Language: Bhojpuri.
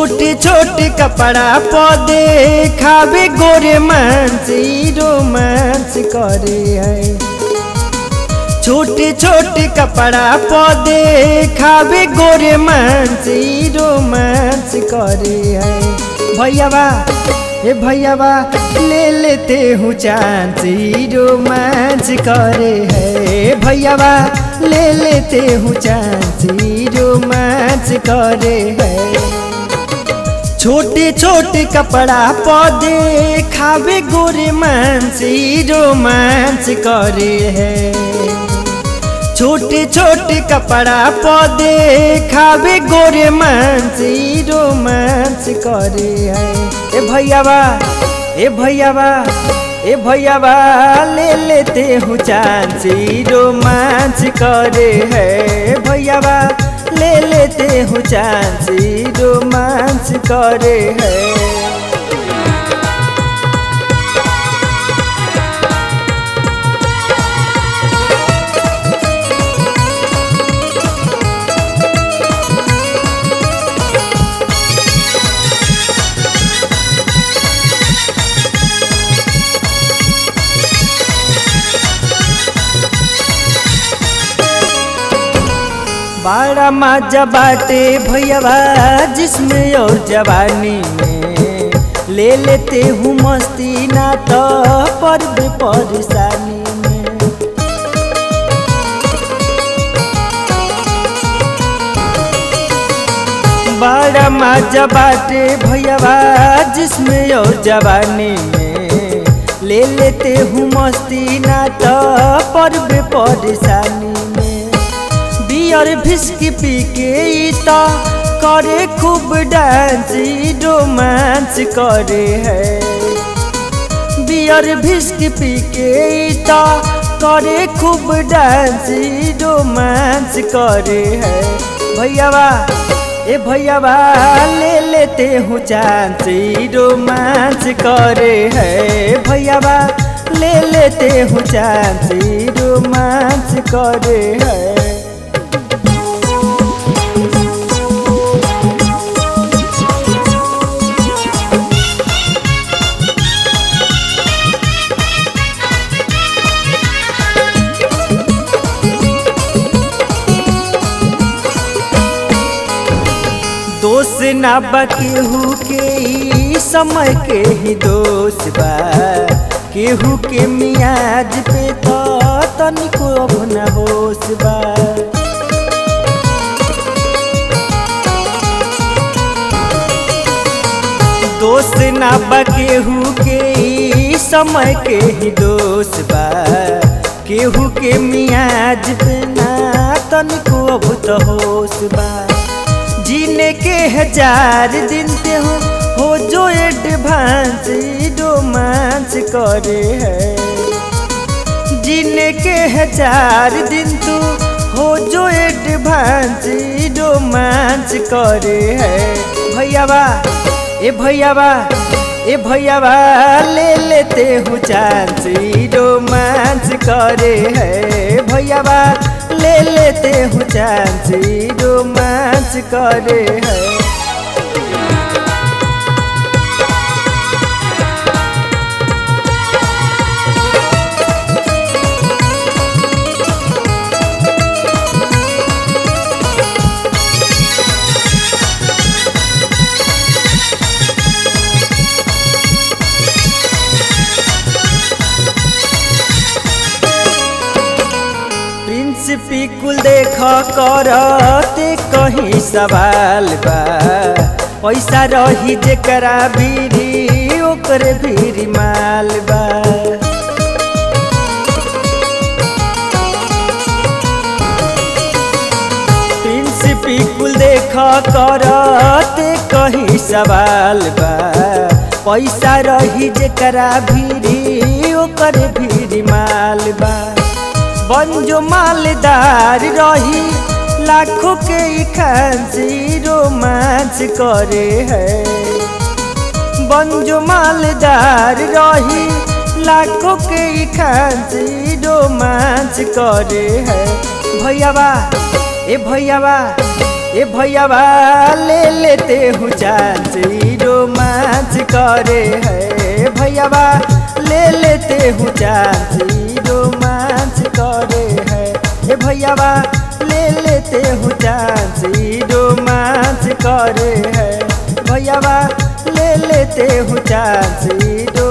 छोटे छोटे कपड़ा पौधे खावे गोरे मांस रोमांस करे है छोटे छोटे कपड़ा पौधे खावे गोरे मांस रोमांस करे है भैयावा ए भैयावा ले लेते हूँ चांस रोमांस करे है भैयावा ले लेते हूँ चांस रोमांस करे है छोटे छोटे कपड़ा पौधे खावे गोरे मांस रोमांस करे है छोटे छोटे कपड़ा पौधे खावे गोरे मांस रोमांस करे है ए भैयावा ए भैयावा ए भैयावा ले लेते हूँ चांस रोमांस करे है भैयावा ले लेते हूँ चांस रोमांस करे है बड़ा मजा बाटे भैयावा जिसमें और जवानी में ले लेते हूँ मस्ती ना तो पर परेशानी में बड़ा मजा बाटे भैयावा जिसमें और जवानी में ले लेते हूँ मस्ती ना तो पर परेशानी में बियर भिस्की पी के तो करे खूब डांस रोमांस करे है बियर भिस्की पी के तो करे खूब डांस रोमांस करे है भैयावा ए भैयावा ले लेते हूँ चांस रोमांस करे है भैयावा ले लेते हूँ चांस रोमांस करे है दोष ना बा केहू के ई समय के ही दोष बा केहू के मियाज पे तो तनिको अब न होश बा दोष ना बा केहू के ई समय के ही दोष बा केहू के मियाज पे ना तनिको अब तो होश बा जीने के हजार दिन ते हो हो जो एडवांस रोमांस करे है जीने के हजार दिन तू हो जो एडवांस रोमांस करे है भैयावा ए भैयावा ए भैयावा ले लेते हूँ चांस रोमांस करे है भैयावा ले लेते हूँ चांस रोमांस करे है प्रिंसिपी कुल देख करते कहीं सवाल बा पैसा रही जेकरा भीरी ओकरे भीरी माल बा प्रिंसिपी कुल देख करते कहीं सवाल बा पैसा रही जेकरा भीरी ओकरे भीरी माल बा बंजो मालदार रही लाखों के खांसी रोमांच करे है बंजो मालदार रही लाखों के खांसी रोमांच करे है भैयावा ए भैयावा ए भैयावा ले लेते हूँ चांस ई रोमांच करे है भैयावा ले लेते हूँ चांस ई रोमांच करे है ए भैयावा ले लेते हूँ चांस ई रोमांच करे है भैयावा ले लेते हूँ चांस ई